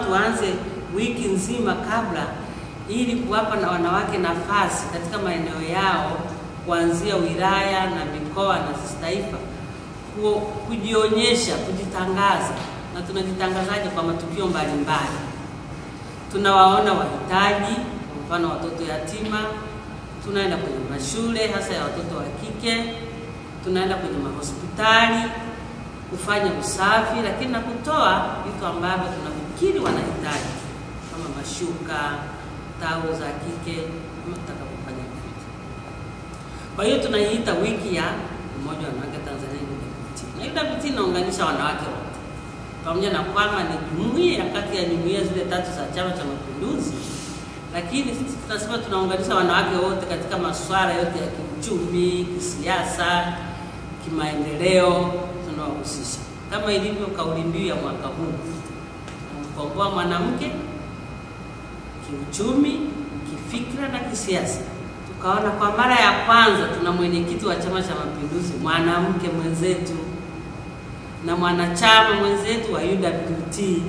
tuanze wiki nzima kabla, ili kuwapa na wanawake nafasi katika maeneo yao kuanzia wilaya na mikoa na sisi taifa ku- kujionyesha, kujitangaza. Na tunajitangazaje? Kwa matukio mbalimbali. Tunawaona wahitaji, kwa mfano watoto yatima, tunaenda kwenye mashule hasa ya watoto wa kike, tunaenda kwenye mahospitali kufanya usafi, lakini na kutoa vitu ambavyo tunafikiri wanahitaji kama mashuka, taulo za kike, kama tutakapofanya vitu. Kwa hiyo tunaiita wiki ya Umoja wa Wanawake Tanzania UWT. Na UWT inaunganisha wanawake wote, pamoja na kwamba ni jumuiya kati ya jumuiya zile tatu za Chama cha Mapinduzi, lakini sisi tunasema tunaunganisha wanawake wote katika masuala yote ya kiuchumi, kisiasa, kimaendeleo, tunawahusisha kama ilivyo kauli mbiu ya mwaka huu, kumkomboa mwanamke kiuchumi, kifikra na kisiasa. Tukaona kwa mara ya kwanza tuna mwenyekiti wa Chama cha Mapinduzi mwanamke mwenzetu na mwanachama mwenzetu wa UWT,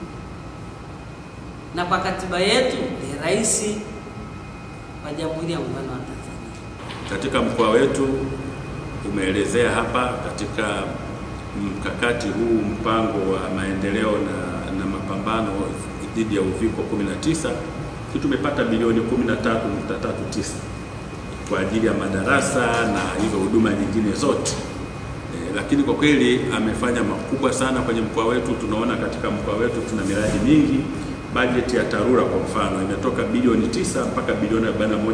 na kwa katiba yetu ni rais wa Jamhuri ya Muungano wa Tanzania. Katika mkoa wetu umeelezea hapa katika mkakati huu mpango wa maendeleo na, na mapambano dhidi ya uviko 19 sisi tumepata bilioni 13.39 kwa ajili ya madarasa na hizo huduma nyingine zote e, lakini kwa kweli amefanya makubwa sana kwenye mkoa wetu. Tunaona katika mkoa wetu tuna miradi mingi. Bajeti ya TARURA kwa mfano imetoka bilioni 9 mpaka bilioni 41.5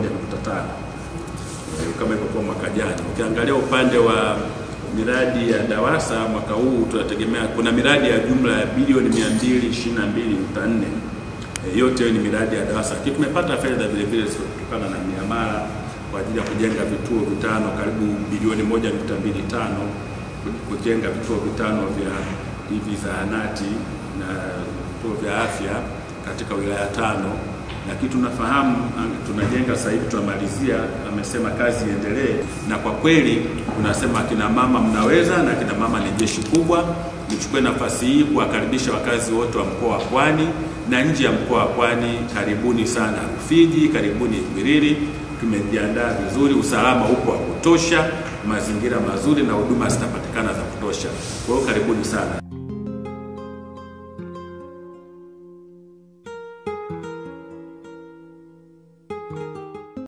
kama ilivyokuwa mwaka jana. Ukiangalia upande wa miradi ya DAWASA mwaka huu tunategemea kuna miradi ya jumla ya bilioni 222.4. E, yote hiyo ni miradi ya DAWASA, lakini tumepata fedha vile vile kutokana na miamala kwa ajili ya kujenga vituo vitano karibu bilioni 1.25 kujenga vituo vitano vya hivi zahanati na vituo vya afya katika wilaya tano lakini tunafahamu tunajenga sasa hivi tunamalizia, amesema kazi iendelee, na kwa kweli tunasema akina mama mnaweza, na akina mama ni jeshi kubwa. Nichukue nafasi hii kuwakaribisha wakazi wote wa mkoa wa Pwani na nje ya mkoa wa Pwani, karibuni sana Rufiji, karibuni Ikwiriri. Tumejiandaa vizuri, usalama upo wa kutosha, mazingira mazuri na huduma zitapatikana za kutosha. Kwa hiyo karibuni sana.